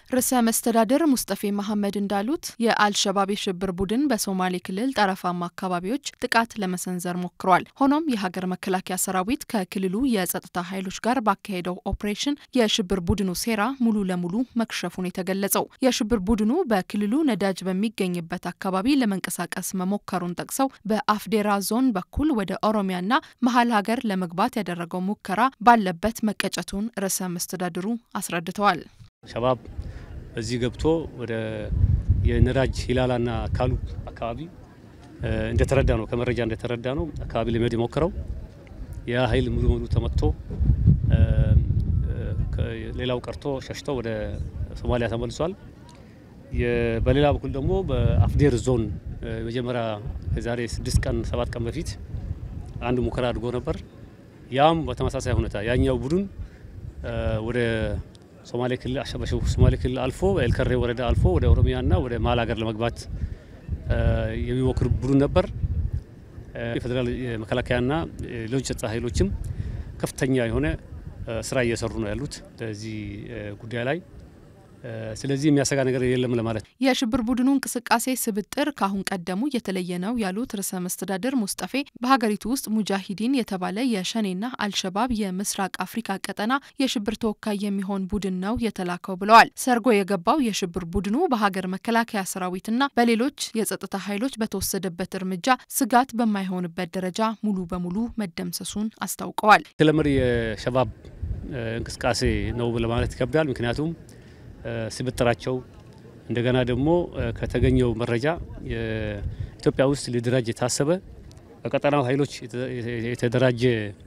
ርዕሰ መስተዳድር ሙስጠፌ መሐመድ እንዳሉት የአልሸባብ የሽብር ቡድን በሶማሌ ክልል ጠረፋማ አካባቢዎች ጥቃት ለመሰንዘር ሞክሯል። ሆኖም የሀገር መከላከያ ሰራዊት ከክልሉ የጸጥታ ኃይሎች ጋር ባካሄደው ኦፕሬሽን የሽብር ቡድኑ ሴራ ሙሉ ለሙሉ መክሸፉን የተገለጸው የሽብር ቡድኑ በክልሉ ነዳጅ በሚገኝበት አካባቢ ለመንቀሳቀስ መሞከሩን ጠቅሰው በአፍዴራ ዞን በኩል ወደ ኦሮሚያና መሀል ሀገር ለመግባት ያደረገው ሙከራ ባለበት መቀጨቱን ርዕሰ መስተዳድሩ አስረድተዋል። ሸባብ በዚህ ገብቶ ወደ የነዳጅ ሂላላና ካሉብ አካባቢ እንደተረዳ ነው ከመረጃ እንደተረዳ ነው አካባቢ ለመሄድ የሞከረው ያ ኃይል ሙሉ ሙሉ ተመቶ ሌላው ቀርቶ ሸሽቶ ወደ ሶማሊያ ተመልሷል። በሌላ በኩል ደግሞ በአፍዴር ዞን መጀመሪያ የዛሬ ስድስት ቀን ሰባት ቀን በፊት አንድ ሙከራ አድርጎ ነበር። ያም በተመሳሳይ ሁኔታ ያኛው ቡድን ወደ ሶማሌ ክልል አሸበሸቡ ሶማሌ ክልል አልፎ ኤልከሬ ወረዳ አልፎ ወደ ኦሮሚያና ወደ መሀል ሀገር ለመግባት የሚሞክር ቡድን ነበር። የፌዴራል መከላከያና ሌሎች ጸጥታ ኃይሎችም ከፍተኛ የሆነ ስራ እየሰሩ ነው ያሉት በዚህ ጉዳይ ላይ። ስለዚህ የሚያሰጋ ነገር የለም ለማለት ነው። የሽብር ቡድኑ እንቅስቃሴ ስብጥር ከአሁን ቀደሙ የተለየ ነው ያሉት ርዕሰ መስተዳድር ሙስጠፌ በሀገሪቱ ውስጥ ሙጃሂዲን የተባለ የሸኔና አልሸባብ የምስራቅ አፍሪካ ቀጠና የሽብር ተወካይ የሚሆን ቡድን ነው የተላከው ብለዋል። ሰርጎ የገባው የሽብር ቡድኑ በሀገር መከላከያ ሰራዊትና በሌሎች የጸጥታ ኃይሎች በተወሰደበት እርምጃ ስጋት በማይሆንበት ደረጃ ሙሉ በሙሉ መደምሰሱን አስታውቀዋል። የተለመደ የሸባብ እንቅስቃሴ ነው ለማለት ይከብዳል። ምክንያቱም ስብጥራቸው እንደገና ደግሞ ከተገኘው መረጃ ኢትዮጵያ ውስጥ ሊደራጅ የታሰበ በቀጠናው ኃይሎች የተደራጀ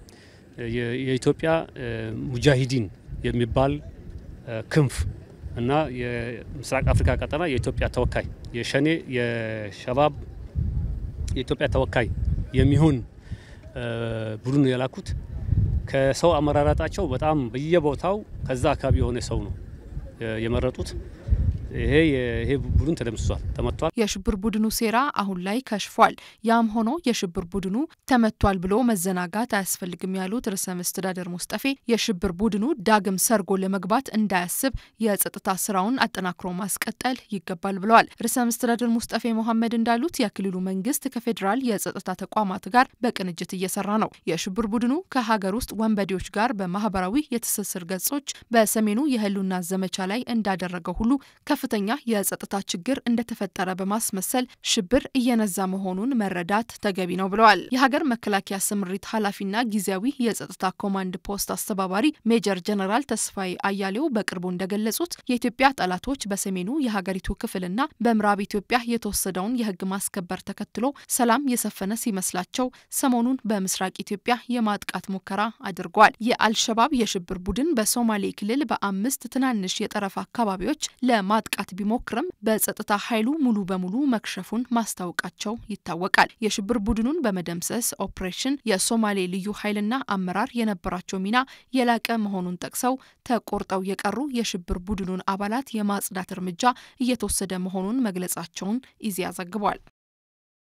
የኢትዮጵያ ሙጃሂዲን የሚባል ክንፍ እና የምስራቅ አፍሪካ ቀጠና የኢትዮጵያ ተወካይ የሸኔ የሸባብ የኢትዮጵያ ተወካይ የሚሆን ቡድን የላኩት ከሰው አመራራጣቸው በጣም በየቦታው ከዛ አካባቢ የሆነ ሰው ነው የመረጡት። ይሄ ይሄ ቡድን ተደምስሷል፣ ተመቷል። የሽብር ቡድኑ ሴራ አሁን ላይ ከሽፏል። ያም ሆኖ የሽብር ቡድኑ ተመቷል ብሎ መዘናጋት አያስፈልግም ያሉት ርዕሰ መስተዳደር ሙስጠፌ የሽብር ቡድኑ ዳግም ሰርጎ ለመግባት እንዳያስብ የጸጥታ ስራውን አጠናክሮ ማስቀጠል ይገባል ብለዋል። ርዕሰ መስተዳደር ሙስጠፌ መሐመድ እንዳሉት የክልሉ መንግስት ከፌዴራል የጸጥታ ተቋማት ጋር በቅንጅት እየሰራ ነው። የሽብር ቡድኑ ከሀገር ውስጥ ወንበዴዎች ጋር በማህበራዊ የትስስር ገጾች በሰሜኑ የህልውና ዘመቻ ላይ እንዳደረገው ሁሉ ከፍተኛ የጸጥታ ችግር እንደተፈጠረ በማስመሰል ሽብር እየነዛ መሆኑን መረዳት ተገቢ ነው ብለዋል። የሀገር መከላከያ ስምሪት ኃላፊና ጊዜያዊ የጸጥታ ኮማንድ ፖስት አስተባባሪ ሜጀር ጀነራል ተስፋዬ አያሌው በቅርቡ እንደገለጹት የኢትዮጵያ ጠላቶች በሰሜኑ የሀገሪቱ ክፍልና በምዕራብ ኢትዮጵያ የተወሰደውን የህግ ማስከበር ተከትሎ ሰላም የሰፈነ ሲመስላቸው ሰሞኑን በምስራቅ ኢትዮጵያ የማጥቃት ሙከራ አድርጓል። የአልሸባብ የሽብር ቡድን በሶማሌ ክልል በአምስት ትናንሽ የጠረፍ አካባቢዎች ለማ ማጥቃት ቢሞክርም በጸጥታ ኃይሉ ሙሉ በሙሉ መክሸፉን ማስታወቃቸው ይታወቃል። የሽብር ቡድኑን በመደምሰስ ኦፕሬሽን የሶማሌ ልዩ ኃይልና አመራር የነበራቸው ሚና የላቀ መሆኑን ጠቅሰው ተቆርጠው የቀሩ የሽብር ቡድኑን አባላት የማጽዳት እርምጃ እየተወሰደ መሆኑን መግለጻቸውን ኢዜአ ዘግቧል።